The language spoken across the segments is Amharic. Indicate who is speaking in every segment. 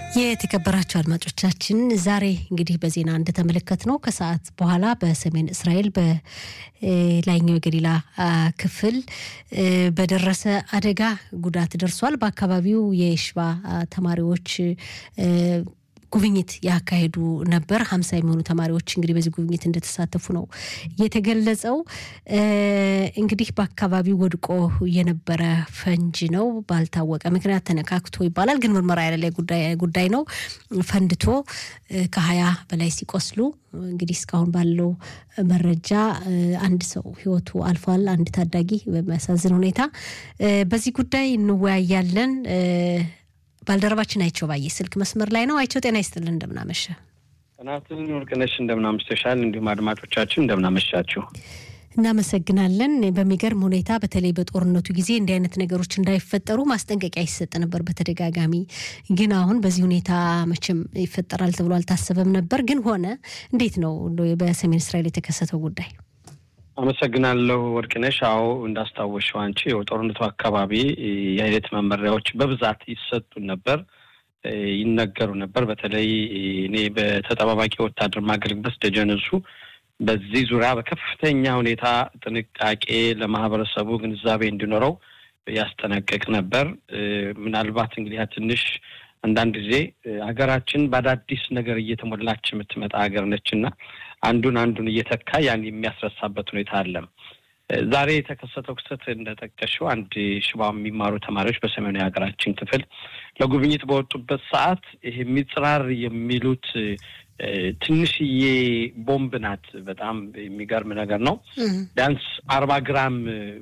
Speaker 1: የተከበራቸው አድማጮቻችን ዛሬ እንግዲህ በዜና እንደተመለከት ነው ከሰዓት በኋላ በሰሜን እስራኤል በላይኛው የገሊላ ክፍል በደረሰ አደጋ ጉዳት ደርሷል። በአካባቢው የሽባ ተማሪዎች ጉብኝት ያካሄዱ ነበር። ሀምሳ የሚሆኑ ተማሪዎች እንግዲህ በዚህ ጉብኝት እንደተሳተፉ ነው የተገለጸው። እንግዲህ በአካባቢው ወድቆ የነበረ ፈንጂ ነው ባልታወቀ ምክንያት ተነካክቶ ይባላል፣ ግን ምርመራ ያለ ጉዳይ ነው። ፈንድቶ ከሀያ በላይ ሲቆስሉ እንግዲህ እስካሁን ባለው መረጃ አንድ ሰው ሕይወቱ አልፏል። አንድ ታዳጊ በሚያሳዝን ሁኔታ። በዚህ ጉዳይ እንወያያለን። ባልደረባችን አይቸው ባየ ስልክ መስመር ላይ ነው። አይቸው ጤና ይስጥልን፣ እንደምናመሸ
Speaker 2: ጥናትን ወርቅነሽ፣ እንደምናመሽተሻል። እንዲሁም አድማጮቻችን እንደምናመሻችሁ
Speaker 1: እናመሰግናለን። በሚገርም ሁኔታ በተለይ በጦርነቱ ጊዜ እንዲህ አይነት ነገሮች እንዳይፈጠሩ ማስጠንቀቂያ ይሰጥ ነበር በተደጋጋሚ። ግን አሁን በዚህ ሁኔታ መቼም ይፈጠራል ተብሎ አልታሰበም ነበር፣ ግን ሆነ። እንዴት ነው በሰሜን እስራኤል የተከሰተው ጉዳይ?
Speaker 2: አመሰግናለሁ ወርቅነሽ። አዎ እንዳስታወሽው አንቺ የጦርነቱ አካባቢ የአይነት መመሪያዎች በብዛት ይሰጡን ነበር፣ ይነገሩ ነበር። በተለይ እኔ በተጠባባቂ ወታደር ማገልግበት ደጀንሱ በዚህ ዙሪያ በከፍተኛ ሁኔታ ጥንቃቄ ለማህበረሰቡ ግንዛቤ እንዲኖረው ያስጠነቅቅ ነበር። ምናልባት እንግዲህ ትንሽ አንዳንድ ጊዜ ሀገራችን በአዳዲስ ነገር እየተሞላች የምትመጣ ሀገር ነች እና አንዱን አንዱን እየተካ ያን የሚያስረሳበት ሁኔታ አለ። ዛሬ የተከሰተው ክስተት እንደጠቀሽው አንድ ሽባ የሚማሩ ተማሪዎች በሰሜኑ የሀገራችን ክፍል ለጉብኝት በወጡበት ሰዓት ይሄ ሚጽራር የሚሉት ትንሽዬ ቦምብ ናት። በጣም የሚገርም ነገር ነው። ቢያንስ አርባ ግራም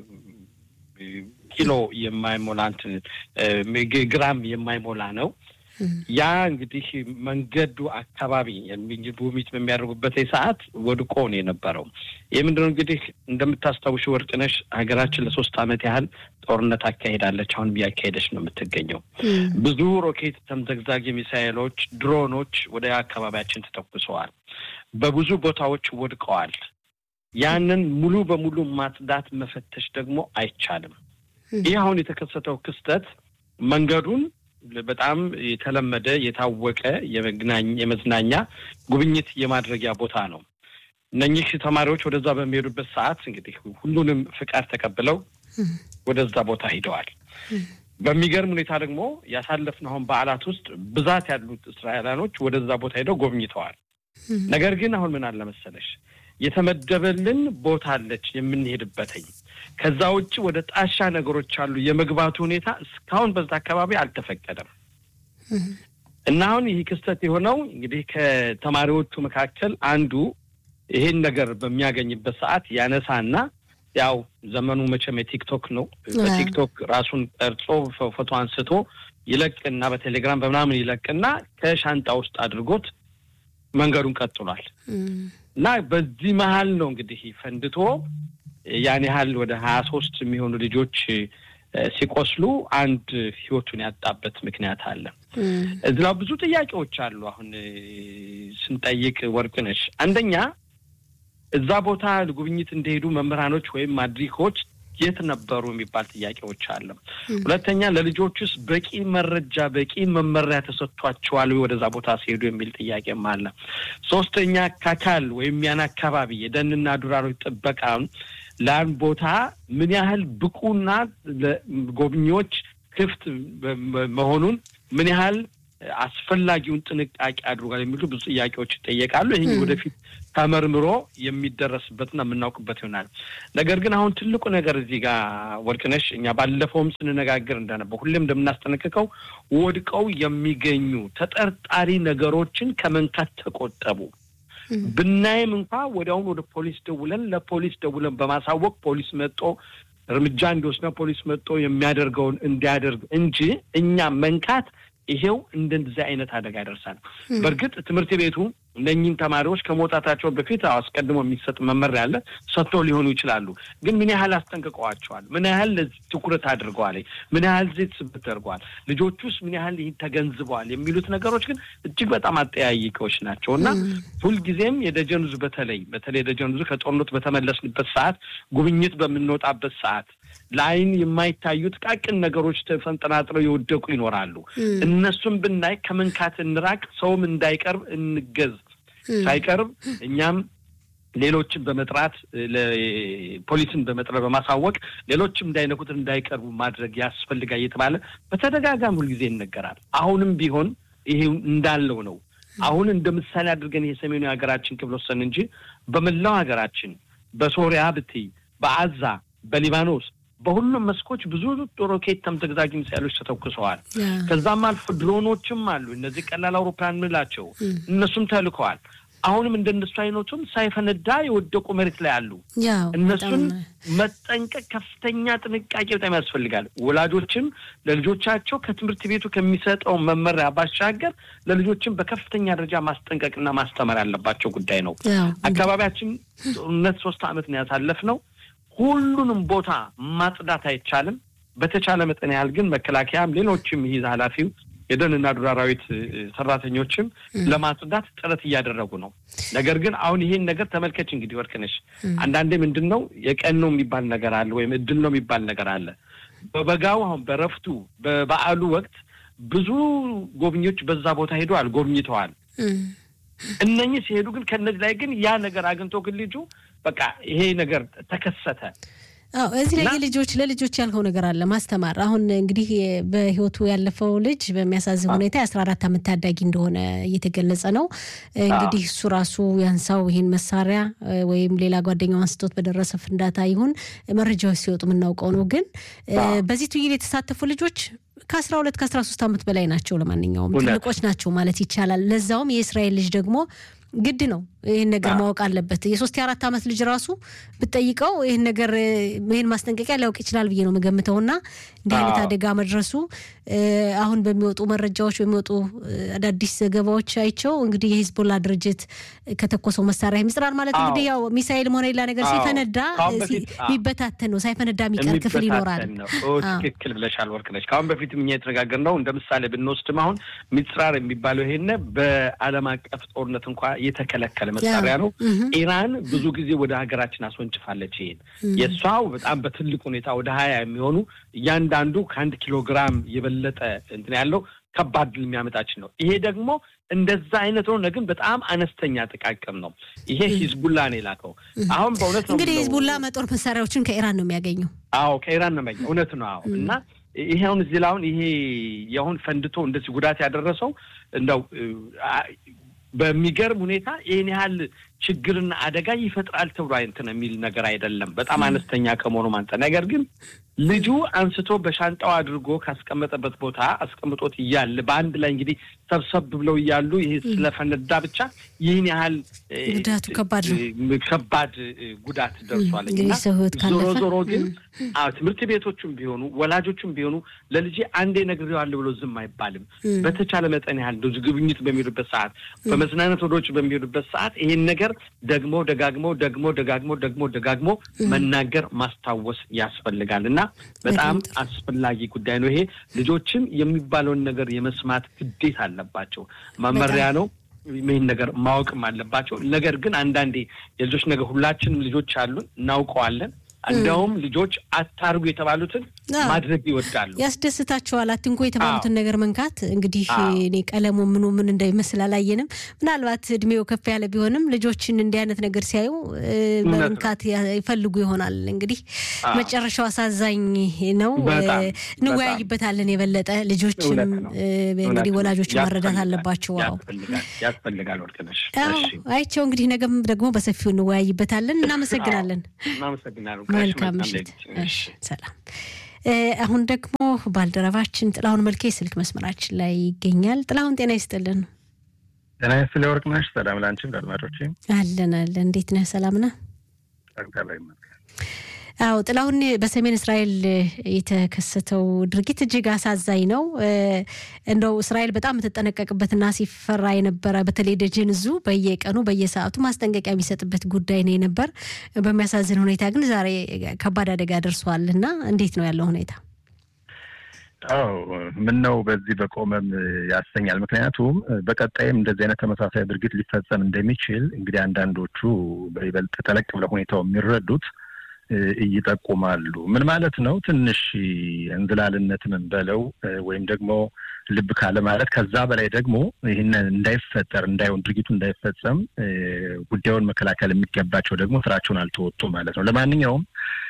Speaker 2: ኪሎ የማይሞላ እንትን ግራም የማይሞላ ነው። ያ እንግዲህ መንገዱ አካባቢ ጉብኝት በሚያደርጉበት ሰዓት ወድቆ ነው የነበረው። ይህ ምንድነው እንግዲህ እንደምታስታውሽ ወርቅነሽ ሀገራችን ለሶስት ዓመት ያህል ጦርነት አካሄዳለች። አሁን እያካሄደች ነው የምትገኘው። ብዙ ሮኬት፣ ተምዘግዛጊ ሚሳይሎች፣ ድሮኖች ወደ አካባቢያችን ተተኩሰዋል። በብዙ ቦታዎች ወድቀዋል። ያንን ሙሉ በሙሉ ማጽዳት መፈተሽ ደግሞ አይቻልም። ይህ አሁን የተከሰተው ክስተት መንገዱን በጣም የተለመደ የታወቀ የመዝናኛ ጉብኝት የማድረጊያ ቦታ ነው። እነኚህ ተማሪዎች ወደዛ በሚሄዱበት ሰዓት እንግዲህ ሁሉንም ፍቃድ ተቀብለው ወደዛ ቦታ ሂደዋል። በሚገርም ሁኔታ ደግሞ ያሳለፍነው አሁን በዓላት ውስጥ ብዛት ያሉት እስራኤላኖች ወደዛ ቦታ ሂደው ጎብኝተዋል። ነገር ግን አሁን ምን አለ መሰለሽ የተመደበልን ቦታ አለች የምንሄድበትኝ ከዛ ውጭ ወደ ጣሻ ነገሮች አሉ። የመግባቱ ሁኔታ እስካሁን በዛ አካባቢ አልተፈቀደም እና አሁን ይህ ክስተት የሆነው እንግዲህ ከተማሪዎቹ መካከል አንዱ ይሄን ነገር በሚያገኝበት ሰዓት ያነሳና ያው ዘመኑ መቼም የቲክቶክ ነው። በቲክቶክ ራሱን ቀርጾ ፎቶ አንስቶ ይለቅና በቴሌግራም በምናምን ይለቅና ከሻንጣ ውስጥ አድርጎት መንገዱን ቀጥሏል እና በዚህ መሀል ነው እንግዲህ ፈንድቶ ያን ያህል ወደ ሀያ ሶስት የሚሆኑ ልጆች ሲቆስሉ አንድ ህይወቱን ያጣበት ምክንያት አለ። እዚህ ላይ ብዙ ጥያቄዎች አሉ። አሁን ስንጠይቅ ወርቅነሽ፣ አንደኛ እዛ ቦታ ጉብኝት እንደሄዱ መምህራኖች ወይም ማድሪኮች የት ነበሩ የሚባል ጥያቄዎች አለ። ሁለተኛ ለልጆቹስ በቂ መረጃ በቂ መመሪያ ተሰጥቷቸዋል ወደዛ ቦታ ሲሄዱ የሚል ጥያቄም አለ። ሶስተኛ ካካል ወይም ያን አካባቢ የደንና ዱር አራዊት ጥበቃ ለአንድ ቦታ ምን ያህል ብቁና ለጎብኚዎች ክፍት መሆኑን ምን ያህል አስፈላጊውን ጥንቃቄ አድርጓል የሚሉ ብዙ ጥያቄዎች ይጠየቃሉ። ይህ ወደፊት ተመርምሮ የሚደረስበትና የምናውቅበት ይሆናል። ነገር ግን አሁን ትልቁ ነገር እዚህ ጋር ወርቅነሽ፣ እኛ ባለፈውም ስንነጋገር እንደነበው ሁሌም እንደምናስጠነቅቀው ወድቀው የሚገኙ ተጠርጣሪ ነገሮችን ከመንካት ተቆጠቡ። ብናይም እንኳ ወዲያውኑ ወደ ፖሊስ ደውለን ለፖሊስ ደውለን በማሳወቅ ፖሊስ መጦ እርምጃ እንዲወስድ ፖሊስ መጦ የሚያደርገውን እንዲያደርግ እንጂ እኛ መንካት ይሄው እንደዚህ አይነት አደጋ ያደርሳል። በእርግጥ ትምህርት ቤቱ እነኚህም ተማሪዎች ከመውጣታቸው በፊት አስቀድሞ የሚሰጥ መመሪያ አለ፣ ሰጥተው ሊሆኑ ይችላሉ። ግን ምን ያህል አስጠንቅቀዋቸዋል? ምን ያህል ለዚህ ትኩረት አድርገዋል? ምን ያህል ዜት ስብት ተደርገዋል? ልጆቹ ውስጥ ምን ያህል ይህን ተገንዝበዋል? የሚሉት ነገሮች ግን እጅግ በጣም አጠያይቀዎች ናቸው እና ሁልጊዜም የደጀን ዙ በተለይ በተለይ የደጀን ዙ ከጦርነቱ በተመለስንበት ሰዓት ጉብኝት በምንወጣበት ሰዓት ለአይን የማይታዩ ጥቃቅን ነገሮች ተፈንጠናጥረው የወደቁ ይኖራሉ። እነሱም ብናይ ከመንካት እንራቅ፣ ሰውም እንዳይቀርብ እንገዝ። ሳይቀርብ እኛም ሌሎችን በመጥራት ፖሊስን በመጥራት በማሳወቅ ሌሎችም እንዳይነኩት እንዳይቀርቡ ማድረግ ያስፈልጋል እየተባለ በተደጋጋሚ ሁልጊዜ ይነገራል። አሁንም ቢሆን ይሄ እንዳለው ነው። አሁን እንደ ምሳሌ አድርገን ይሄ ሰሜኑ የሀገራችን ክፍል ወሰን እንጂ በመላው ሀገራችን በሶሪያ ብትይ፣ በአዛ፣ በሊባኖስ በሁሉም መስኮች ብዙ ሮኬት ተምዘግዛጊ ሚሳይሎች ተተኩሰዋል። ከዛም አልፎ ድሮኖችም አሉ። እነዚህ ቀላል አውሮፕላን ምንላቸው እነሱም ተልከዋል። አሁንም እንደነሱ አይነቱም ሳይፈነዳ የወደቁ መሬት ላይ አሉ። እነሱን መጠንቀቅ ከፍተኛ ጥንቃቄ በጣም ያስፈልጋል። ወላጆችም ለልጆቻቸው ከትምህርት ቤቱ ከሚሰጠው መመሪያ ባሻገር ለልጆችም በከፍተኛ ደረጃ ማስጠንቀቅና ማስተማር ያለባቸው ጉዳይ ነው። አካባቢያችን ጦርነት ሶስት ዓመት ነው ያሳለፍነው። ሁሉንም ቦታ ማጽዳት አይቻልም። በተቻለ መጠን ያህል ግን መከላከያም ሌሎችም ይህ ኃላፊው የደንና ዱር አራዊት ሰራተኞችም ለማጽዳት ጥረት እያደረጉ ነው። ነገር ግን አሁን ይሄን ነገር ተመልከች እንግዲህ ወርቅነሽ፣ አንዳንዴ ምንድን ነው የቀን ነው የሚባል ነገር አለ፣ ወይም እድል ነው የሚባል ነገር አለ። በበጋው አሁን በረፍቱ በበዓሉ ወቅት ብዙ ጎብኚዎች በዛ ቦታ ሄደዋል፣ ጎብኝተዋል። እነኚህ ሲሄዱ ግን ከነዚህ ላይ ግን ያ ነገር አግኝቶ ግን ልጁ በቃ ይሄ ነገር ተከሰተ።
Speaker 1: አዎ እዚህ ላይ ልጆች ለልጆች ያልከው ነገር አለ ማስተማር። አሁን እንግዲህ በህይወቱ ያለፈው ልጅ በሚያሳዝን ሁኔታ የአስራ አራት ዓመት ታዳጊ እንደሆነ እየተገለጸ ነው። እንግዲህ እሱ ራሱ ያንሳው ይህን መሳሪያ ወይም ሌላ ጓደኛው አንስቶት በደረሰ ፍንዳታ ይሁን መረጃዎች ሲወጡ የምናውቀው ነው። ግን በዚህ ትይል የተሳተፉ ልጆች ከአስራ ሁለት ከአስራ ሶስት ዓመት በላይ ናቸው። ለማንኛውም ትልቆች ናቸው ማለት ይቻላል። ለዛውም የእስራኤል ልጅ ደግሞ ግድ ነው ይህን ነገር ማወቅ አለበት። የሶስት የአራት ዓመት ልጅ ራሱ ብትጠይቀው ይህን ነገር ይህን ማስጠንቀቂያ ሊያውቅ ይችላል ብዬ ነው የምገምተውና እንዲህ አይነት አደጋ መድረሱ አሁን በሚወጡ መረጃዎች በሚወጡ አዳዲስ ዘገባዎች አይቸው እንግዲህ የሂዝቦላ ድርጅት ከተኮሰው መሳሪያ ይምስራል ማለት እንግዲህ ያው ሚሳኤል ሆነ ሌላ ነገር ሲፈነዳ የሚበታተን ነው። ሳይፈነዳ የሚቀር ክፍል ይኖራል።
Speaker 2: ትክክል ብለሻል ወርቅነሽ። ከአሁን በፊትም እኛ የተነጋገርነው እንደ ምሳሌ ብንወስድም አሁን ሚስራር የሚባለው ይሄን በዓለም አቀፍ ጦርነት እንኳ የተከለከለ መሳሪያ ነው። ኢራን ብዙ ጊዜ ወደ ሀገራችን አስወንጭፋለች። ይሄን የእሷው በጣም በትልቅ ሁኔታ ወደ ሀያ የሚሆኑ እያንዳንዱ ከአንድ ኪሎ ግራም የበለጠ እንትን ያለው ከባድ የሚያመጣችን ነው። ይሄ ደግሞ እንደዛ አይነት ሆነ፣ ግን በጣም አነስተኛ ጥቃቅም ነው። ይሄ ሂዝቡላ ነው የላከው። አሁን በእውነት ነው
Speaker 1: እንግዲህ ሂዝቡላ መጦር መሳሪያዎችን ከኢራን ነው የሚያገኘው።
Speaker 2: አዎ ከኢራን ነው የሚያገኘው። እውነት ነው። አዎ እና ይሄ አሁን እዚህ ላይ አሁን ይሄ የአሁን ፈንድቶ እንደዚህ ጉዳት ያደረሰው እንደው በሚገርም ሁኔታ ይህን ያህል ችግርና አደጋ ይፈጥራል ተብሎ እንትን የሚል ነገር አይደለም። በጣም አነስተኛ ከመሆኑ አንጻር ነገር ግን ልጁ አንስቶ በሻንጣው አድርጎ ካስቀመጠበት ቦታ አስቀምጦት እያለ በአንድ ላይ እንግዲህ ሰብሰብ ብለው እያሉ ይህ ስለፈነዳ ብቻ ይህን ያህል
Speaker 1: ጉዳቱ ከባድ ነው፣
Speaker 2: ከባድ ጉዳት ደርሷል። ዞሮ ዞሮ ግን ትምህርት ቤቶቹም ቢሆኑ ወላጆቹም ቢሆኑ ለልጄ አንዴ ነግሬዋለሁ ብሎ ዝም አይባልም። በተቻለ መጠን ያህል እንደዚህ ጉብኝት በሚሄዱበት ሰዓት፣ በመዝናናት ወዶች በሚሄዱበት ሰዓት ይሄን ነገር ደግሞ ደጋግሞ ደግሞ ደጋግሞ ደግሞ ደጋግሞ መናገር ማስታወስ ያስፈልጋል እና በጣም አስፈላጊ ጉዳይ ነው። ይሄ ልጆችም የሚባለውን ነገር የመስማት ግዴታ አለባቸው። መመሪያ ነው። ይህን ነገር ማወቅም አለባቸው። ነገር ግን አንዳንዴ የልጆች ነገር ሁላችንም ልጆች አሉን፣ እናውቀዋለን። እንደውም ልጆች አታርጉ የተባሉትን ማድረግ ይወዳሉ።
Speaker 1: ያስደስታቸዋል። አትንኮ የተባሉትን ነገር መንካት እንግዲህ እኔ ቀለሙ ምኑ ምን እንደሚመስል አላየንም። ምናልባት እድሜው ከፍ ያለ ቢሆንም ልጆችን እንዲህ አይነት ነገር ሲያዩ መንካት ይፈልጉ ይሆናል። እንግዲህ መጨረሻው አሳዛኝ ነው። እንወያይበታለን የበለጠ ልጆችም እንግዲህ ወላጆችን መረዳት አለባቸው።
Speaker 2: ያስፈልጋል። ወርቅነሽ
Speaker 1: አይቸው እንግዲህ ነገም ደግሞ በሰፊው እንወያይበታለን። እናመሰግናለን። መልካም ምሽት። ሰላም። አሁን ደግሞ ባልደረባችን ጥላሁን መልኬ ስልክ መስመራችን ላይ ይገኛል። ጥላሁን ጤና ይስጥልን።
Speaker 3: ጤና ይስጥልኝ ወርቅነሽ። ሰላም ላንቺም ለአድማጮች።
Speaker 1: አለን አለን። እንዴት ነህ? ሰላም ነህ? አዎ ጥላሁን፣ በሰሜን እስራኤል የተከሰተው ድርጊት እጅግ አሳዛኝ ነው። እንደው እስራኤል በጣም የምትጠነቀቅበትና ሲፈራ የነበረ በተለይ ደጀን እዙ በየቀኑ በየሰዓቱ ማስጠንቀቂያ የሚሰጥበት ጉዳይ ነው የነበር። በሚያሳዝን ሁኔታ ግን ዛሬ ከባድ አደጋ ደርሷል እና እንዴት ነው ያለው ሁኔታ?
Speaker 3: አዎ ምን ነው በዚህ በቆመም ያሰኛል። ምክንያቱም በቀጣይም እንደዚህ አይነት ተመሳሳይ ድርጊት ሊፈጸም እንደሚችል እንግዲህ አንዳንዶቹ በይበልጥ ተለቅ ብለው ሁኔታው የሚረዱት ይጠቁማሉ። ምን ማለት ነው? ትንሽ እንዝላልነት ምን በለው ወይም ደግሞ ልብ ካለ ማለት ከዛ በላይ ደግሞ ይህንን እንዳይፈጠር እንዳይሆን ድርጊቱ እንዳይፈጸም ጉዳዩን መከላከል የሚገባቸው ደግሞ ስራቸውን አልተወጡ ማለት ነው። ለማንኛውም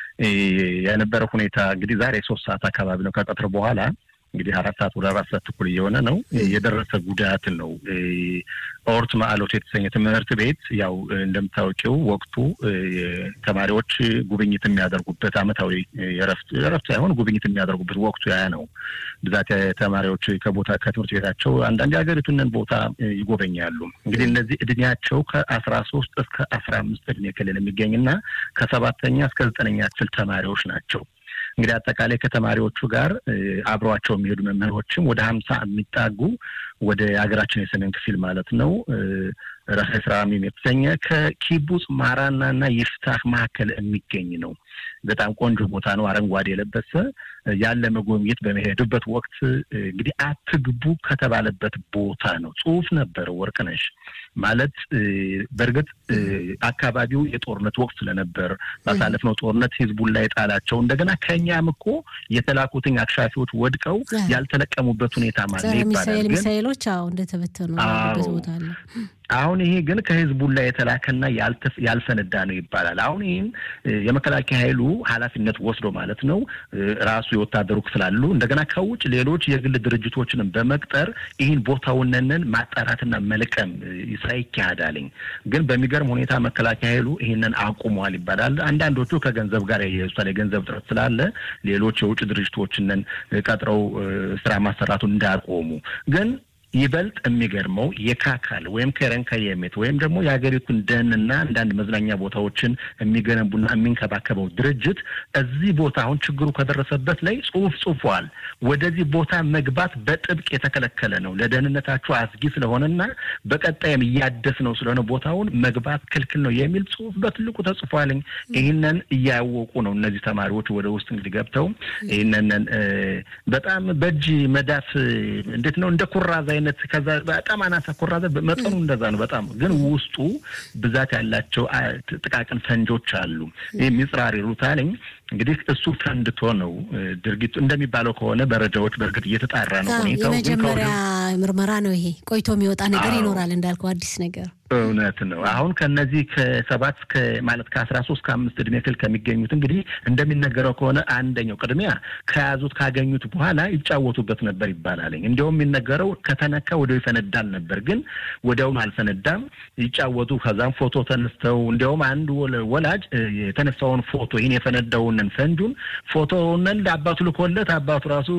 Speaker 3: የነበረ ሁኔታ እንግዲህ ዛሬ ሶስት ሰዓት አካባቢ ነው ከቀትር በኋላ እንግዲህ አራት ሰዓት ወደ አራት ሰዓት ተኩል እየሆነ ነው የደረሰ ጉዳትን ነው። ኦርት ማዕሎት የተሰኘ ትምህርት ቤት ያው እንደምታወቂው ወቅቱ ተማሪዎች ጉብኝት የሚያደርጉበት አመታዊ የረፍት ረፍት ሳይሆን ጉብኝት የሚያደርጉበት ወቅቱ ያ ነው። ብዛት ተማሪዎች ከቦታ ከትምህርት ቤታቸው አንዳንድ የሀገሪቱንን ቦታ ይጎበኛሉ። እንግዲህ እነዚህ እድሜያቸው ከአስራ ሶስት እስከ አስራ አምስት እድሜ ክልል የሚገኝና ከሰባተኛ እስከ ዘጠነኛ ክፍል ተማሪዎች ናቸው። እንግዲህ አጠቃላይ ከተማሪዎቹ ጋር አብረዋቸው የሚሄዱ መምህሮችም ወደ ሀምሳ የሚጣጉ ወደ ሀገራችን የሰሜን ክፍል ማለት ነው ራሳ ስራሚም የተሰኘ ከኪቡጽ ማራና እና ይፍታህ መካከል የሚገኝ ነው። በጣም ቆንጆ ቦታ ነው። አረንጓዴ የለበሰ ያለ መጎብኘት በመሄዱበት ወቅት እንግዲህ አትግቡ ከተባለበት ቦታ ነው ጽሑፍ ነበረ ወርቅነሽ ማለት በእርግጥ አካባቢው የጦርነት ወቅት ስለነበር ባሳለፍነው ጦርነት ህዝቡን ላይ ጣላቸው። እንደገና ከኛም እኮ የተላኩትኝ አክሻፊዎች ወድቀው ያልተለቀሙበት ሁኔታ ማለት ይባላል።
Speaker 1: ሚሳይሎች አዎ እንደተበተኑ ቦታ አለ።
Speaker 3: አሁን ይሄ ግን ከህዝቡን ላይ የተላከና ያልፈነዳ ነው ይባላል። አሁን ይህን የመከላከያ ኃይሉ ኃላፊነት ወስዶ ማለት ነው ራሱ የወታደሩ ክፍል አሉ እንደገና ከውጭ ሌሎች የግል ድርጅቶችንም በመቅጠር ይህን ቦታውነንን ማጣራትና መልቀም ስራ ይካሄዳልኝ። ግን በሚገርም ሁኔታ መከላከያ ኃይሉ ይህንን አቁሟል ይባላል። አንዳንዶቹ ከገንዘብ ጋር ያያይዙታል። የገንዘብ ጥረት ስላለ ሌሎች የውጭ ድርጅቶችንን ቀጥረው ስራ ማሰራቱን እንዳያቆሙ ግን ይበልጥ የሚገርመው የካካል ወይም ከረን ከየሜት ወይም ደግሞ የሀገሪቱን ደንና አንዳንድ መዝናኛ ቦታዎችን የሚገነቡና የሚንከባከበው ድርጅት እዚህ ቦታ አሁን ችግሩ ከደረሰበት ላይ ጽሁፍ ጽፏል። ወደዚህ ቦታ መግባት በጥብቅ የተከለከለ ነው፣ ለደህንነታችሁ አስጊ ስለሆነና በቀጣይም እያደስ ነው ስለሆነ ቦታውን መግባት ክልክል ነው የሚል ጽሁፍ በትልቁ ተጽፏልኝ። ይህንን እያወቁ ነው እነዚህ ተማሪዎች ወደ ውስጥ እንግዲህ ገብተው ይህንን በጣም በእጅ መዳፍ እንዴት ነው እንደ ኩራዝ አይነት ከዛ በጣም አናሳ ኩራዝ መጠኑ እንደዛ ነው። በጣም ግን ውስጡ ብዛት ያላቸው ጥቃቅን ፈንጆች አሉ። ይህ ሚጽራር ይሉታልኝ እንግዲህ እሱ ፈንድቶ ነው ድርጊቱ እንደሚባለው ከሆነ መረጃዎች በእርግጥ እየተጣራ ነው ሁኔታው።
Speaker 1: የመጀመሪያ ምርመራ ነው ይሄ። ቆይቶ የሚወጣ ነገር ይኖራል እንዳልከው አዲስ ነገር
Speaker 3: እውነት ነው። አሁን ከነዚህ ከሰባት እስከ ማለት ከአስራ ሶስት ከአምስት እድሜ ክልል ከሚገኙት እንግዲህ እንደሚነገረው ከሆነ አንደኛው ቅድሚያ ከያዙት ካገኙት በኋላ ይጫወቱበት ነበር ይባላልኝ። እንዲያውም የሚነገረው ከተነካ ወዲያው ይፈነዳል ነበር፣ ግን ወዲያውም አልፈነዳም። ይጫወቱ ከዛም ፎቶ ተነስተው እንዲያውም አንድ ወላጅ የተነሳውን ፎቶ ይህን የፈነዳውንን ፈንጁን ፎቶውንን ለአባቱ ልኮለት አባቱ ራሱ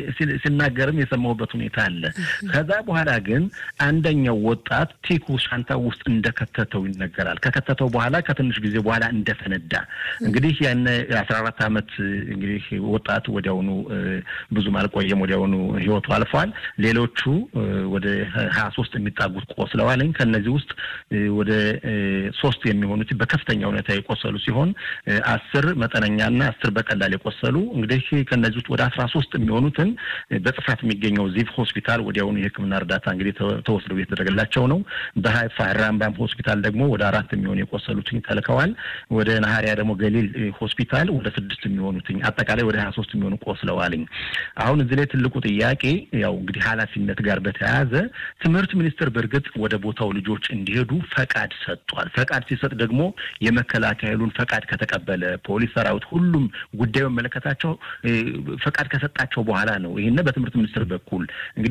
Speaker 3: ሲናገርም የሰማሁበት ሁኔታ አለ። ከዛ በኋላ ግን አንደኛው ወጣት ቲኩ ሻንታ ውስጥ እንደከተተው ይነገራል። ከከተተው በኋላ ከትንሽ ጊዜ በኋላ እንደፈነዳ እንግዲህ ያን የአስራ አራት ዓመት እንግዲህ ወጣት ወዲያውኑ ብዙም አልቆየም፣ ወዲያውኑ ህይወቱ አልፏል። ሌሎቹ ወደ ሀያ ሶስት የሚጣጉት ቆስለዋልኝ። ከነዚህ ውስጥ ወደ ሶስት የሚሆኑት በከፍተኛ ሁኔታ የቆሰሉ ሲሆን አስር መጠነኛና አስር በቀላል የቆሰሉ እንግዲህ ከነዚህ ውስጥ ወደ አስራ ሶስት የሚሆኑትን በጽፋት የሚገኘው ዚቭ ሆስፒታል ወዲያውኑ የሕክምና እርዳታ እንግዲህ ተወስደው የተደረገላቸው ነው። በሀይፋ ራምባም ሆስፒታል ደግሞ ወደ አራት የሚሆኑ የቆሰሉትኝ ተልከዋል። ወደ ናሀሪያ ደግሞ ገሊል ሆስፒታል ወደ ስድስት የሚሆኑትኝ አጠቃላይ ወደ ሀያ ሶስት የሚሆኑ ቆስለዋልኝ። አሁን እዚህ ላይ ትልቁ ጥያቄ ያው እንግዲህ ኃላፊነት ጋር በተያያዘ ትምህርት ሚኒስቴር በእርግጥ ወደ ቦታው ልጆች እንዲሄዱ ፈቃድ ሰጥቷል። ፈቃድ ሲሰጥ ደግሞ የመከላከያ ኃይሉን ፈቃድ ከተቀበለ ፖሊስ ሰራዊት፣ ሁሉም ጉዳዩ መለከታቸው ፈቃድ ከሰጣቸው በኋላ ነው። ይህን በትምህርት ሚኒስቴር በኩል እንግዲህ እዛ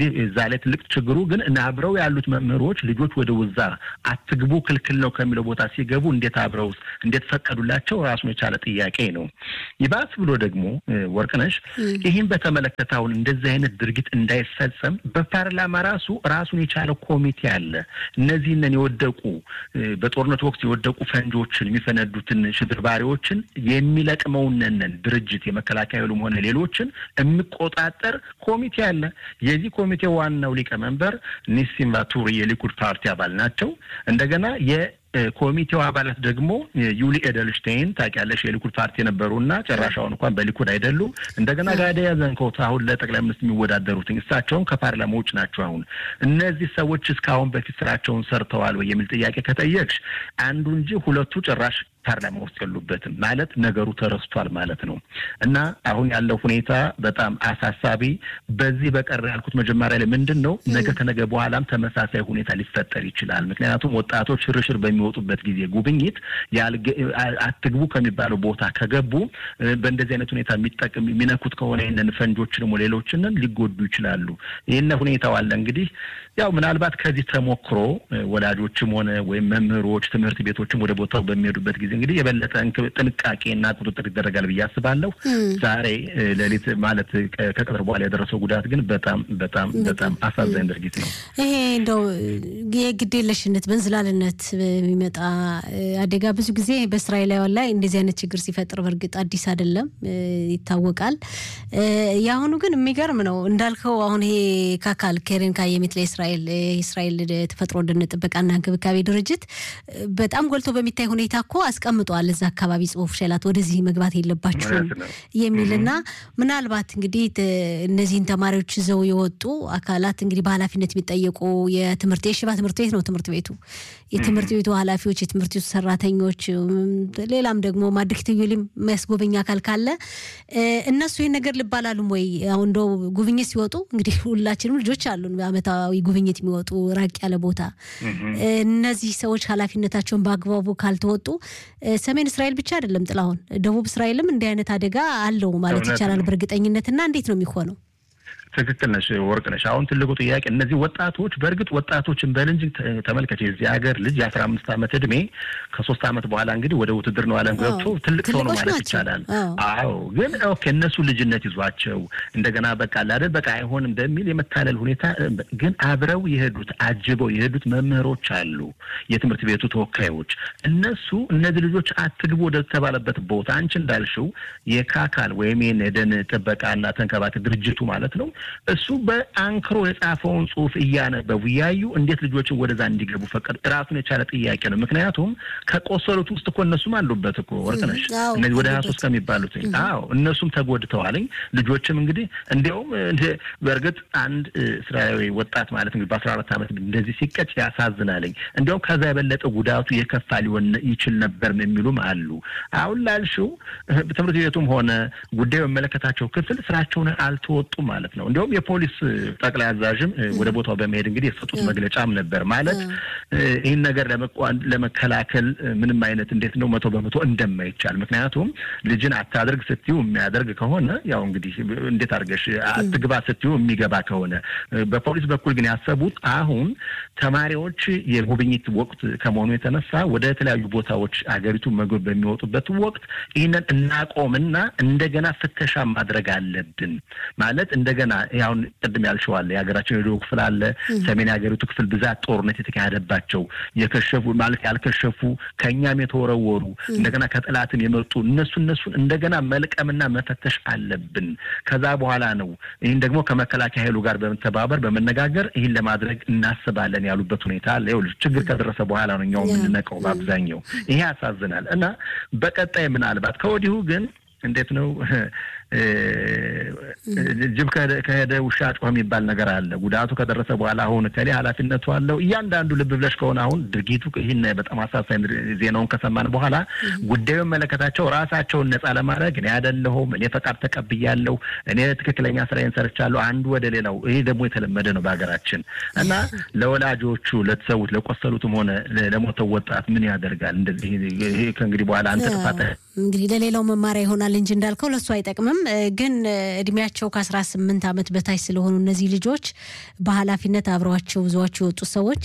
Speaker 3: ላይ ትልቅ ችግሩ ግን አብረው ያሉት መምህሮች ልጆች ወደ ውዛ አትግቡ ክልክል ነው ከሚለው ቦታ ሲገቡ እንዴት አብረው እንዴት ፈቀዱላቸው? ራሱን የቻለ ጥያቄ ነው። ይባስ ብሎ ደግሞ ወርቅነሽ ይህን በተመለከተ አሁን እንደዚህ አይነት ድርጊት እንዳይፈጸም በፓርላማ ራሱ ራሱን የቻለ ኮሚቴ አለ። እነዚህንን የወደቁ በጦርነት ወቅት የወደቁ ፈንጆችን የሚፈነዱትን ሽብርባሪዎችን የሚለቅመውነንን ድርጅት የመከላከያ ኃይሉም ሆነ ሌሎችን የሚቆጣጠር ኮሚቴ አለ። የዚህ ኮሚቴ ዋናው ሊቀመንበር ኒሲም ቫቱሪ የሊኩድ ፓርቲ አባል ናቸው። እንደገና የ ኮሚቴው አባላት ደግሞ ዩሊ ኤደልሽቴይን ታውቂያለሽ፣ የሊኩድ ፓርቲ የነበሩና ጨራሻውን እንኳን በሊኩድ አይደሉ። እንደገና ጋዳያ ዘንኮት አሁን ለጠቅላይ ሚኒስትር የሚወዳደሩት እሳቸውም ከፓርላማ ውጭ ናቸው። አሁን እነዚህ ሰዎች እስካሁን በፊት ስራቸውን ሰርተዋል ወይ የሚል ጥያቄ ከጠየቅሽ አንዱ እንጂ ሁለቱ ጭራሽ ፓርላማ ውስጥ የሉበትም ማለት ነገሩ ተረስቷል ማለት ነው። እና አሁን ያለው ሁኔታ በጣም አሳሳቢ። በዚህ በቀር ያልኩት መጀመሪያ ላይ ምንድን ነው ነገ ከነገ በኋላም ተመሳሳይ ሁኔታ ሊፈጠር ይችላል። ምክንያቱም ወጣቶች ሽርሽር በሚወጡበት ጊዜ ጉብኝት አትግቡ ከሚባለው ቦታ ከገቡ በእንደዚህ አይነት ሁኔታ የሚጠቅም የሚነኩት ከሆነ ይህንን ፈንጆችንም ሌሎችንን ሊጎዱ ይችላሉ። ይህን ሁኔታው አለ እንግዲህ ያው ምናልባት ከዚህ ተሞክሮ ወላጆችም ሆነ ወይም መምህሮች ትምህርት ቤቶችም ወደ ቦታው በሚሄዱበት ጊዜ እንግዲህ የበለጠ ጥንቃቄና ቁጥጥር ይደረጋል ብዬ አስባለሁ። ዛሬ ሌሊት ማለት ከቀጥር በኋላ የደረሰው ጉዳት ግን በጣም በጣም በጣም አሳዛኝ ድርጊት ነው።
Speaker 1: ይሄ እንደው የግዴለሽነት በእንዝላልነት የሚመጣ አደጋ ብዙ ጊዜ በእስራኤላውያን ላይ እንደዚህ አይነት ችግር ሲፈጥር በእርግጥ አዲስ አይደለም፣ ይታወቃል። የአሁኑ ግን የሚገርም ነው እንዳልከው አሁን ይሄ ካካል ኬሬን ካየሚት ለእስራኤል የእስራኤል ተፈጥሮ ደን ጥበቃና እንክብካቤ ድርጅት በጣም ጎልቶ በሚታይ ሁኔታ እኮ አስቀምጧል እዛ አካባቢ ጽሁፍ ሸላት ወደዚህ መግባት የለባችሁም የሚልና ምናልባት እንግዲህ እነዚህን ተማሪዎች ይዘው የወጡ አካላት እንግዲህ በኃላፊነት የሚጠየቁ የትምህርት የሽባ ትምህርት ቤት ነው ትምህርት ቤቱ የትምህርት ቤቱ ኃላፊዎች፣ የትምህርት ቤቱ ሰራተኞች፣ ሌላም ደግሞ ማድሪክ ትዩሊም የሚያስጎበኝ አካል ካለ እነሱ ይህን ነገር ልባላሉም ወይ? አሁን እንደው ጉብኝት ሲወጡ እንግዲህ ሁላችንም ልጆች አሉን በአመታዊ ጉብኝት የሚወጡ ራቅ ያለ ቦታ እነዚህ ሰዎች ኃላፊነታቸውን በአግባቡ ካልተወጡ ሰሜን እስራኤል ብቻ አይደለም ጥላሁን፣ ደቡብ እስራኤልም እንዲህ አይነት አደጋ አለው ማለት ይቻላል በእርግጠኝነት እና እንዴት ነው የሚሆነው?
Speaker 3: ትክክል ነሽ ወርቅ ነሽ። አሁን ትልቁ ጥያቄ እነዚህ ወጣቶች በእርግጥ ወጣቶችን በል እንጂ ተመልከች፣ የዚህ ሀገር ልጅ የአስራ አምስት ዓመት እድሜ ከሶስት ዓመት በኋላ እንግዲህ ወደ ውትድርናው ዓለም ገብቶ ትልቅ ሰው ነው ማለት ይቻላል። አዎ፣ ግን ኦኬ እነሱ ልጅነት ይዟቸው እንደገና በቃ አይደል በቃ አይሆንም በሚል የመታለል ሁኔታ ግን አብረው የሄዱት አጅበው የሄዱት መምህሮች አሉ፣ የትምህርት ቤቱ ተወካዮች። እነሱ እነዚህ ልጆች አትግቡ ወደ ተባለበት ቦታ አንቺ እንዳልሽው የካካል ወይም የደን ጥበቃና ተንከባከብ ድርጅቱ ማለት ነው እሱ በአንክሮ የጻፈውን ጽሁፍ እያነበቡ እያዩ እንዴት ልጆችን ወደዛ እንዲገቡ ፈቀዱ? ራሱን የቻለ ጥያቄ ነው። ምክንያቱም ከቆሰሉት ውስጥ እኮ እነሱም አሉበት እኮ ወርቅነሽ፣ እነዚህ ወደ ሀያ ሶስት ከሚባሉት አዎ፣ እነሱም ተጎድተዋልኝ። ልጆችም እንግዲህ እንዲያውም በእርግጥ አንድ እስራኤላዊ ወጣት ማለት እንግዲህ በአስራ አራት ዓመት እንደዚህ ሲቀጭ ያሳዝናልኝ። እንዲያውም ከዛ የበለጠ ጉዳቱ የከፋ ሊሆን ይችል ነበር የሚሉም አሉ። አሁን ላልሽው ትምህርት ቤቱም ሆነ ጉዳዩ የሚመለከታቸው ክፍል ስራቸውን አልተወጡም ማለት ነው። እንዲሁም የፖሊስ ጠቅላይ አዛዥም ወደ ቦታው በመሄድ እንግዲህ የሰጡት መግለጫም ነበር ማለት ይህን ነገር ለመከላከል ምንም አይነት እንዴት ነው መቶ በመቶ እንደማይቻል ምክንያቱም ልጅን አታድርግ ስትዩ የሚያደርግ ከሆነ ያው እንግዲህ እንዴት አድርገሽ አትግባ ስትዩ የሚገባ ከሆነ በፖሊስ በኩል ግን ያሰቡት አሁን ተማሪዎች የጉብኝት ወቅት ከመሆኑ የተነሳ ወደ የተለያዩ ቦታዎች አገሪቱ መግብ በሚወጡበት ወቅት ይህንን እናቆምና እንደገና ፍተሻ ማድረግ አለብን ማለት እንደገና አሁን ቅድም ያልሸዋለ የሀገራችን የደቡብ ክፍል አለ፣ ሰሜን የሀገሪቱ ክፍል ብዛት ጦርነት የተካሄደባቸው የከሸፉ ማለት ያልከሸፉ ከእኛም የተወረወሩ እንደገና ከጠላትም የመጡ እነሱ እነሱን እንደገና መልቀምና መፈተሽ አለብን። ከዛ በኋላ ነው ይህን ደግሞ ከመከላከያ ኃይሉ ጋር በመተባበር በመነጋገር ይህን ለማድረግ እናስባለን ያሉበት ሁኔታ አለ። ይኸውልሽ ችግር ከደረሰ በኋላ ነው እኛው የምንነቀው በአብዛኛው። ይሄ ያሳዝናል። እና በቀጣይ ምናልባት ከወዲሁ ግን እንዴት ነው ጅብ ከሄደ ውሻ ጮኸ የሚባል ነገር አለ። ጉዳቱ ከደረሰ በኋላ አሁን ከሌ ኃላፊነቱ አለው እያንዳንዱ ልብ ብለሽ ከሆነ አሁን ድርጊቱ ይህን በጣም አሳሳኝ ዜናውን ከሰማን በኋላ ጉዳዩ መለከታቸው ራሳቸውን ነጻ ለማድረግ እኔ አይደለሁም እኔ ፈቃድ ተቀብያለሁ እኔ ትክክለኛ ስራዬን ሰርቻለሁ አንዱ ወደ ሌላው ይሄ ደግሞ የተለመደ ነው በሀገራችን እና ለወላጆቹ ለተሰዉት ለቆሰሉትም ሆነ ለሞተው ወጣት ምን ያደርጋል እንደዚህ ይሄ ከእንግዲህ በኋላ አንተ ጥፋት
Speaker 1: እንግዲህ ለሌላው መማሪያ ይሆናል እንጂ እንዳልከው ለእሱ አይጠቅምም። ግን እድሜያቸው ከአስራ ስምንት ዓመት በታች ስለሆኑ እነዚህ ልጆች በኃላፊነት አብረዋቸው ይዘዋቸው የወጡት ሰዎች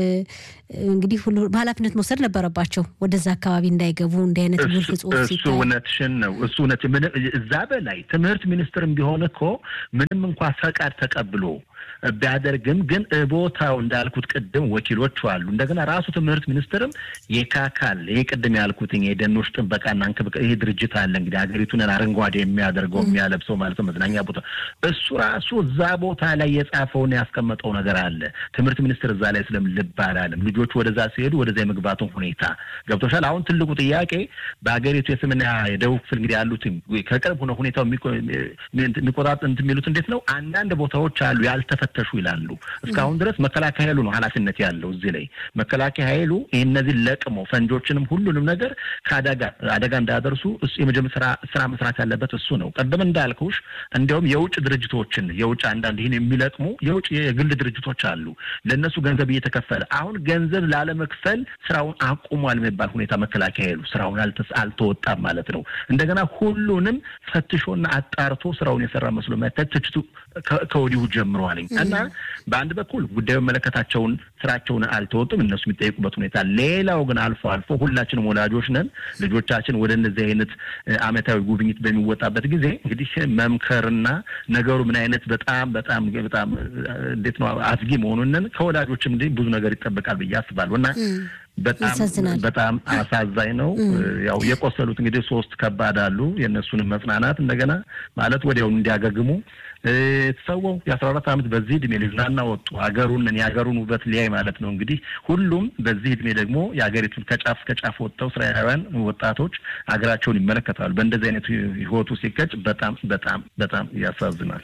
Speaker 1: እንግዲህ ሁሉ በኃላፊነት መውሰድ ነበረባቸው። ወደዛ አካባቢ እንዳይገቡ እንዲህ አይነት ግልፍ ጽሁፍ
Speaker 3: እሱ እውነትሽን ነው። እሱ እውነት እዛ በላይ ትምህርት ሚኒስትርም ቢሆን እኮ ምንም እንኳ ፈቃድ ተቀብሎ ቢያደርግም ግን ቦታው እንዳልኩት ቅድም ወኪሎቹ አሉ። እንደገና ራሱ ትምህርት ሚኒስትርም የካካል ይህ ቅድም ያልኩትኝ የደኖች ጥበቃና እንክብካቤ ይህ ድርጅት አለ እንግዲህ ሀገሪቱን አረንጓዴ የሚያደርገው የሚያለብሰው ማለት ነው መዝናኛ ቦታ እሱ ራሱ እዛ ቦታ ላይ የጻፈውን ያስቀመጠው ነገር አለ። ትምህርት ሚኒስትር እዛ ላይ ስለም ልብ አላለም። ልጆቹ ወደዛ ሲሄዱ ወደዛ የመግባቱን ሁኔታ ገብቶሻል። አሁን ትልቁ ጥያቄ በሀገሪቱ የሰሜንና የደቡብ ክፍል እንግዲህ ያሉት ከቅርብ ሆነ ሁኔታው የሚቆጣጥ እንትን የሚሉት እንዴት ነው አንዳንድ ቦታዎች አሉ ያልተፈተሹ ይላሉ። እስካሁን ድረስ መከላከያ ኃይሉ ነው ኃላፊነት ያለው እዚህ ላይ መከላከያ ኃይሉ ይህ እነዚህን ለቅሞ ፈንጆችንም ሁሉንም ነገር ከአደጋ አደጋ እንዳያደርሱ የመጀመሪያ ስራ ስራ መስራት ያለበት እሱ ነው። ቀደም እንዳልኩሽ እንዲያውም የውጭ ድርጅቶችን የውጭ አንዳንድ ይህን የሚለቅሙ የውጭ የግል ድርጅቶች አሉ። ለእነሱ ገንዘብ እየተከፈለ አሁን ገንዘብ ላለመክፈል ስራውን አቁሟል የሚባል ሁኔታ መከላከያ ኃይሉ ስራውን አልተወጣም ማለት ነው። እንደገና ሁሉንም ፈትሾና አጣርቶ ስራውን የሰራ መስሎ መታየት ትችቱ ከወዲሁ ጀምረዋል እና በአንድ በኩል ጉዳዩ መለከታቸውን ስራቸውን አልተወጡም፣ እነሱ የሚጠይቁበት ሁኔታ። ሌላው ግን አልፎ አልፎ ሁላችንም ወላጆች ነን። ልጆቻችን ወደ እነዚህ አይነት አመታዊ ጉብኝት በሚወጣበት ጊዜ እንግዲህ መምከርና ነገሩ ምን አይነት በጣም በጣም በጣም እንዴት ነው አስጊ መሆኑንን ከወላጆችም እንዲህ ብዙ ነገር ይጠበቃል ብዬ አስባለሁ እና በጣም በጣም አሳዛኝ ነው። ያው የቆሰሉት እንግዲህ ሶስት ከባድ አሉ። የእነሱንም መጽናናት እንደገና ማለት ወዲያው እንዲያገግሙ ተሰወው የአስራ አራት ዓመት በዚህ እድሜ ሊዝናና ወጡ ሀገሩን የሀገሩን ውበት ሊያይ ማለት ነው። እንግዲህ ሁሉም በዚህ እድሜ ደግሞ የሀገሪቱን ከጫፍ ከጫፍ ወጥተው እስራኤላውያን ወጣቶች ሀገራቸውን ይመለከታሉ። በእንደዚህ አይነት ህይወቱ ሲቀጭ በጣም በጣም በጣም ያሳዝናል።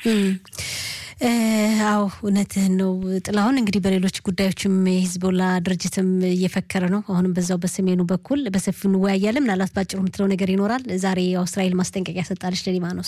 Speaker 1: አዎ እውነትህን ነው ጥላሁን። እንግዲህ በሌሎች ጉዳዮችም የሂዝቦላ ድርጅትም እየፈከረ ነው። አሁንም በዛው በሰሜኑ በኩል በሰፊው እንወያያለን። ምናልባት ባጭሩ የምትለው ነገር ይኖራል። ዛሬ እስራኤል ማስጠንቀቂያ ሰጣለች ለሊባኖስ።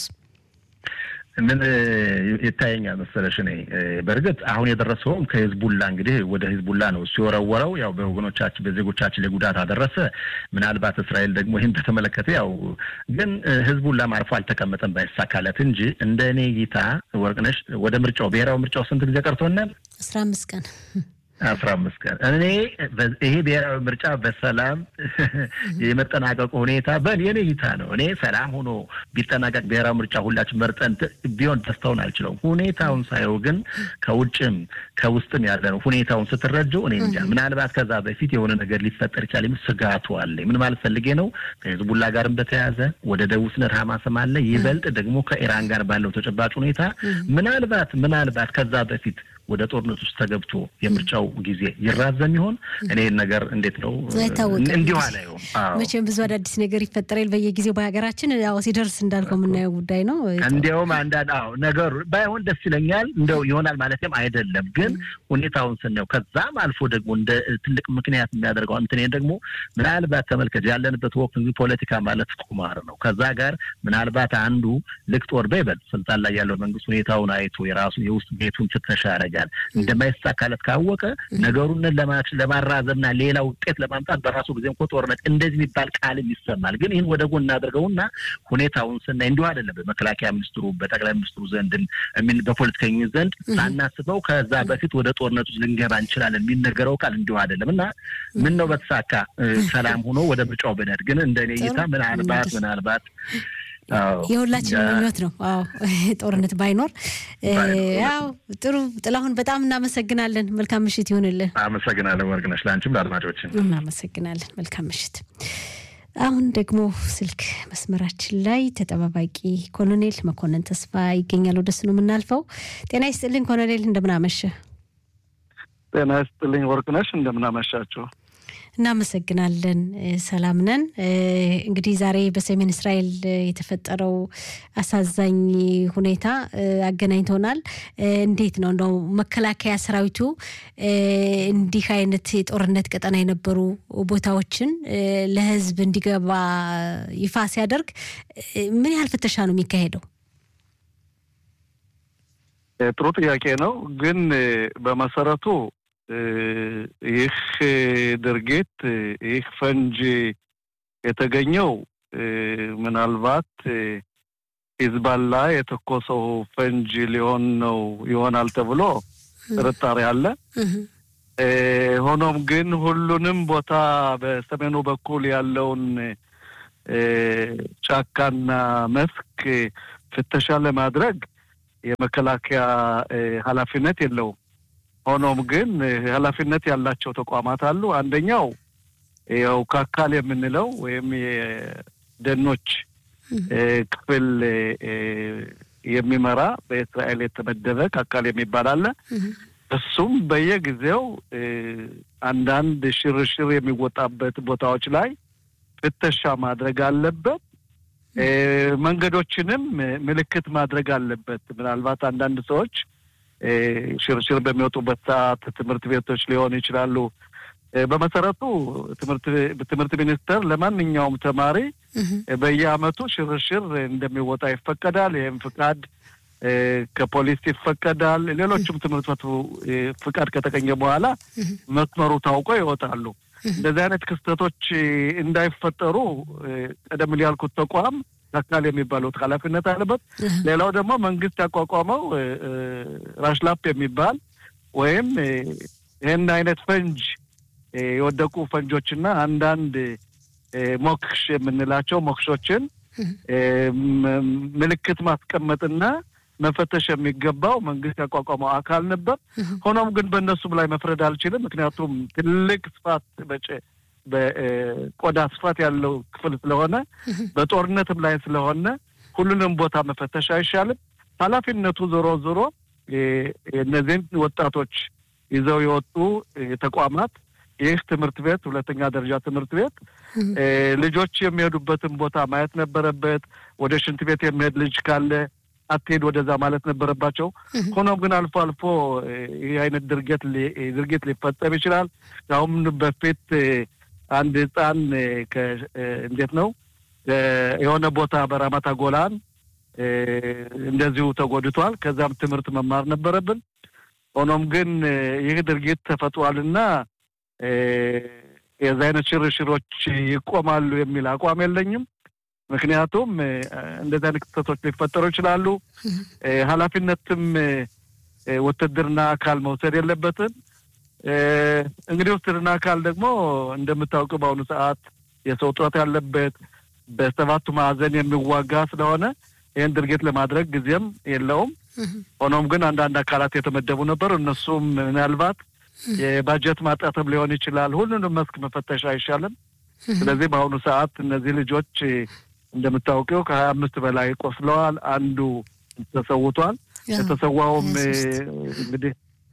Speaker 3: ምን ይታየኛል መሰለሽ፣ እኔ በእርግጥ አሁን የደረሰውም ከሂዝቡላ እንግዲህ ወደ ሂዝቡላ ነው እሱ የወረወረው። ያው በወገኖቻችን በዜጎቻችን ላይ ጉዳት አደረሰ። ምናልባት እስራኤል ደግሞ ይህን በተመለከተ ያው ግን ሂዝቡላም አርፎ አልተቀመጠም ባይሳካለት እንጂ እንደ እኔ እይታ ወርቅነሽ ወደ ምርጫው ብሔራዊ ምርጫው ስንት ጊዜ ቀርቶናል?
Speaker 1: አስራ አምስት ቀን
Speaker 3: አስራ አምስት ቀን እኔ ይሄ ብሔራዊ ምርጫ በሰላም የመጠናቀቁ ሁኔታ በእኔ እይታ ነው። እኔ ሰላም ሆኖ ቢጠናቀቅ ብሔራዊ ምርጫ ሁላችን መርጠን ቢሆን ደስታውን አልችለውም። ሁኔታውን ሳየው ግን ከውጭም ከውስጥም ያለ ነው። ሁኔታውን ስትረጀው እኔ እንጃ ምናልባት ከዛ በፊት የሆነ ነገር ሊፈጠር ይችላል የሚል ስጋቱ አለ። ምን ማለት ፈልጌ ነው? ከሂዝቡላ ጋርም በተያያዘ ወደ ደቡብ ስነት ሀማስም አለ። ይበልጥ ደግሞ ከኢራን ጋር ባለው ተጨባጭ ሁኔታ ምናልባት ምናልባት ከዛ በፊት ወደ ጦርነት ውስጥ ተገብቶ የምርጫው ጊዜ ይራዘም ይሆን? እኔ ነገር እንዴት ነው እንዲሁ አላየውም።
Speaker 1: መቼም ብዙ አዳዲስ ነገር ይፈጠራል በየጊዜው በሀገራችን። ያው ሲደርስ እንዳልከው የምናየው ጉዳይ ነው።
Speaker 3: እንዲያውም አንዳንድ አዎ ነገሩ ባይሆን ደስ ይለኛል። እንደው ይሆናል ማለትም አይደለም፣ ግን ሁኔታውን ስናየው ከዛም አልፎ ደግሞ እንደ ትልቅ ምክንያት የሚያደርገው እንትን ደግሞ ምናልባት ተመልከት፣ ያለንበት ወቅት እንግዲህ ፖለቲካ ማለት ቁማር ነው። ከዛ ጋር ምናልባት አንዱ ልክ ጦር በይበልጥ ስልጣን ላይ ያለው መንግስት ሁኔታውን አይቶ የራሱ የውስጥ ቤቱን ፍተሻ ያደርጋል እንደማይሳካለት ካወቀ ነገሩን ለማራዘምና ሌላ ውጤት ለማምጣት በራሱ ጊዜ እኮ ጦርነት እንደዚህ የሚባል ቃልም ይሰማል። ግን ይህን ወደ ጎን እናደርገውና ሁኔታውን ስናይ እንዲሁ አይደለም። በመከላከያ ሚኒስትሩ፣ በጠቅላይ ሚኒስትሩ ዘንድ በፖለቲከኞች ዘንድ ሳናስበው ከዛ በፊት ወደ ጦርነት ውስጥ ልንገባ እንችላለን የሚነገረው ቃል እንዲሁ አይደለም እና ምን ነው በተሳካ ሰላም ሆኖ ወደ ምርጫው ብንሄድ ግን እንደ እኔ እይታ ምናልባት ምናልባት
Speaker 1: የሁላችን ምኞት ነው። አዎ ጦርነት ባይኖር ያው ጥሩ። ጥላሁን በጣም እናመሰግናለን። መልካም ምሽት ይሁንልን።
Speaker 3: አመሰግናለን ወርቅነሽ፣ ለአንቺም ለአድማጮችን
Speaker 1: እናመሰግናለን። መልካም ምሽት። አሁን ደግሞ ስልክ መስመራችን ላይ ተጠባባቂ ኮሎኔል መኮንን ተስፋ ይገኛል። ወደሱ ነው የምናልፈው። ጤና ይስጥልኝ ኮሎኔል፣ እንደምናመሸ።
Speaker 4: ጤና ይስጥልኝ ወርቅነሽ፣ እንደምናመሻቸው
Speaker 1: እናመሰግናለን። ሰላም ነን። እንግዲህ ዛሬ በሰሜን እስራኤል የተፈጠረው አሳዛኝ ሁኔታ አገናኝቶናል። እንዴት ነው እንደው መከላከያ ሰራዊቱ እንዲህ አይነት የጦርነት ቀጠና የነበሩ ቦታዎችን ለሕዝብ እንዲገባ ይፋ ሲያደርግ ምን ያህል ፍተሻ ነው የሚካሄደው?
Speaker 4: ጥሩ ጥያቄ ነው። ግን በመሰረቱ ይህ ድርጊት ይህ ፈንጅ የተገኘው ምናልባት ሂዝባላ የተኮሰው ፈንጅ ሊሆን ነው ይሆናል ተብሎ ጥርጣሬ አለ። ሆኖም ግን ሁሉንም ቦታ በሰሜኑ በኩል ያለውን ጫካና መስክ ፍተሻ ለማድረግ የመከላከያ ኃላፊነት የለውም። ሆኖም ግን ኃላፊነት ያላቸው ተቋማት አሉ። አንደኛው ያው ካካል የምንለው ወይም የደኖች ክፍል የሚመራ በእስራኤል የተመደበ ካካል የሚባል አለ። እሱም በየጊዜው አንዳንድ ሽርሽር የሚወጣበት ቦታዎች ላይ ፍተሻ ማድረግ አለበት። መንገዶችንም ምልክት ማድረግ አለበት። ምናልባት አንዳንድ ሰዎች ሽርሽር በሚወጡበት ሰዓት ትምህርት ቤቶች ሊሆኑ ይችላሉ። በመሰረቱ ትምህርት ሚኒስቴር ለማንኛውም ተማሪ በየዓመቱ ሽርሽር እንደሚወጣ ይፈቀዳል። ይህም ፍቃድ ከፖሊስ ይፈቀዳል። ሌሎችም ትምህርት ቤቱ ፍቃድ ከተገኘ በኋላ መስመሩ ታውቆ ይወጣሉ። እንደዚህ አይነት ክስተቶች እንዳይፈጠሩ ቀደም ያልኩት ተቋም አካል የሚባሉት ኃላፊነት አለበት። ሌላው ደግሞ መንግስት ያቋቋመው ራሽላፕ የሚባል ወይም ይህን አይነት ፈንጅ የወደቁ ፈንጆችና አንዳንድ ሞክሽ የምንላቸው ሞክሾችን ምልክት ማስቀመጥና መፈተሽ የሚገባው መንግስት ያቋቋመው አካል ነበር። ሆኖም ግን በእነሱም ላይ መፍረድ አልችልም። ምክንያቱም ትልቅ ስፋት በቆዳ ስፋት ያለው ክፍል ስለሆነ በጦርነትም ላይ ስለሆነ ሁሉንም ቦታ መፈተሽ አይሻልም። ኃላፊነቱ ዞሮ ዞሮ እነዚህን ወጣቶች ይዘው የወጡ ተቋማት ይህ ትምህርት ቤት ሁለተኛ ደረጃ ትምህርት ቤት ልጆች የሚሄዱበትን ቦታ ማየት ነበረበት። ወደ ሽንት ቤት የሚሄድ ልጅ ካለ አትሄድ ወደዛ ማለት ነበረባቸው። ሆኖም ግን አልፎ አልፎ ይህ አይነት ድርጊት ድርጊት ሊፈጸም ይችላል። አሁን በፊት አንድ ህፃን እንዴት ነው የሆነ ቦታ በራማታ ጎላን እንደዚሁ ተጎድቷል። ከዛም ትምህርት መማር ነበረብን። ሆኖም ግን ይህ ድርጊት ተፈጥሯልና የዚ አይነት ሽርሽሮች ይቆማሉ የሚል አቋም የለኝም። ምክንያቱም እንደዚህ አይነት ክስተቶች ሊፈጠሩ ይችላሉ። ኃላፊነትም ውትድርና አካል መውሰድ የለበትም። እንግዲህ ውትድርና አካል ደግሞ እንደምታውቀው በአሁኑ ሰዓት የሰው እጥረት ያለበት በሰባቱ ማዕዘን የሚዋጋ ስለሆነ ይህን ድርጊት ለማድረግ ጊዜም የለውም። ሆኖም ግን አንዳንድ አካላት የተመደቡ ነበሩ። እነሱም ምናልባት የባጀት ማጣትም ሊሆን ይችላል። ሁሉንም መስክ መፈተሽ አይሻልም። ስለዚህ በአሁኑ ሰዓት እነዚህ ልጆች እንደምታውቀው ከሀያ አምስት በላይ ቆስለዋል። አንዱ ተሰውቷል። የተሰዋውም እንግዲህ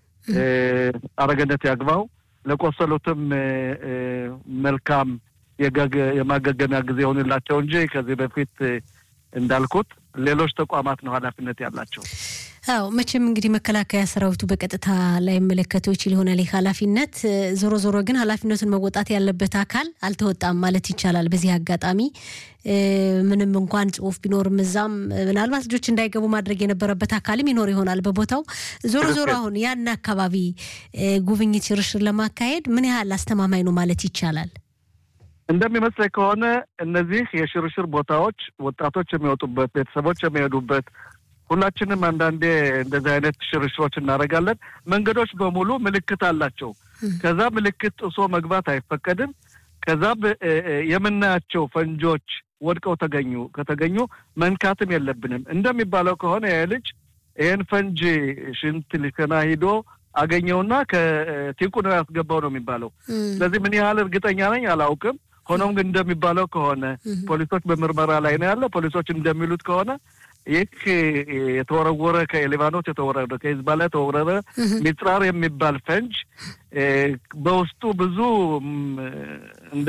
Speaker 4: አረገነት ያግባው። ለቆሰሉትም መልካም የማገገሚያ ጊዜ ይሆንላቸው እንጂ ከዚህ በፊት እንዳልኩት ሌሎች ተቋማት ነው ኃላፊነት ያላቸው።
Speaker 1: አዎ መቼም እንግዲህ መከላከያ ሰራዊቱ በቀጥታ ላይ መለከተው ይችል ይሆናል ይህ ኃላፊነት። ዞሮ ዞሮ ግን ኃላፊነቱን መወጣት ያለበት አካል አልተወጣም ማለት ይቻላል። በዚህ አጋጣሚ ምንም እንኳን ጽሁፍ ቢኖርም እዛም ምናልባት ልጆች እንዳይገቡ ማድረግ የነበረበት አካልም ይኖር ይሆናል በቦታው። ዞሮ ዞሮ አሁን ያን አካባቢ ጉብኝት፣ ሽርሽር ለማካሄድ ምን ያህል አስተማማኝ ነው ማለት ይቻላል?
Speaker 4: እንደሚመስለኝ ከሆነ እነዚህ የሽርሽር ቦታዎች ወጣቶች የሚወጡበት፣ ቤተሰቦች የሚሄዱበት ሁላችንም አንዳንዴ እንደዚህ አይነት ሽርሽሮች እናደርጋለን። መንገዶች በሙሉ ምልክት አላቸው። ከዛ ምልክት ጥሶ መግባት አይፈቀድም። ከዛ የምናያቸው ፈንጆች ወድቀው ተገኙ ከተገኙ መንካትም የለብንም። እንደሚባለው ከሆነ ይህ ልጅ ይህን ፈንጅ ሽንት ሊከና ሂዶ አገኘውና ከቲቁ ነው ያስገባው ነው የሚባለው። ስለዚህ ምን ያህል እርግጠኛ ነኝ አላውቅም። ሆኖም ግን እንደሚባለው ከሆነ ፖሊሶች በምርመራ ላይ ነው ያለ። ፖሊሶች እንደሚሉት ከሆነ ይህ የተወረወረ ከሊባኖስ የተወረደ ከሂዝባላ የተወረረ ሚጽራር የሚባል ፈንጅ በውስጡ ብዙ እንደ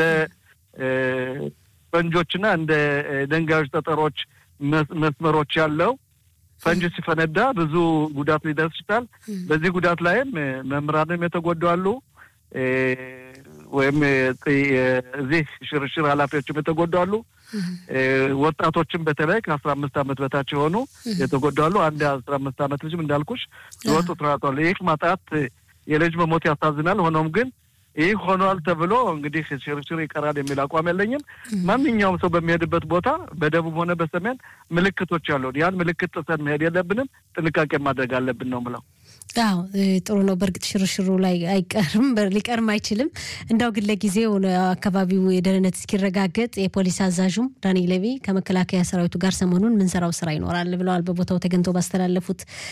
Speaker 4: ፈንጆችና እንደ ደንጋዮች፣ ጠጠሮች፣ መስመሮች ያለው ፈንጅ ሲፈነዳ ብዙ ጉዳት ሊደርስ ይችላል። በዚህ ጉዳት ላይም መምህራንም የተጎዱ አሉ። ወይም እዚህ ሽርሽር ኃላፊዎችም የተጎዱ አሉ። ወጣቶችም በተለይ ከአስራ አምስት ዓመት በታች የሆኑ የተጎዱ አሉ። አንድ አስራ አምስት ዓመት ልጅም እንዳልኩሽ ህይወቱ ተራቷል። ይህ ማጣት የልጅ መሞት ያሳዝናል። ሆኖም ግን ይህ ሆኗል ተብሎ እንግዲህ ሽርሽር ይቀራል የሚል አቋም የለኝም። ማንኛውም ሰው በሚሄድበት ቦታ በደቡብ ሆነ በሰሜን ምልክቶች አሉ። ያን ምልክት ጥሰን መሄድ የለብንም። ጥንቃቄ ማድረግ አለብን ነው ምለው።
Speaker 1: አዎ ጥሩ ነው። በእርግጥ ሽርሽሩ ላይ አይቀርም ሊቀርም አይችልም። እንዳው ግን ለጊዜው አካባቢው የደህንነት እስኪረጋገጥ የፖሊስ አዛዡም ዳኒ ሌቪ ከመከላከያ ሰራዊቱ ጋር ሰሞኑን ምንሰራው ስራ ይኖራል ብለዋል። በቦታው ተገኝተው ባስተላለፉት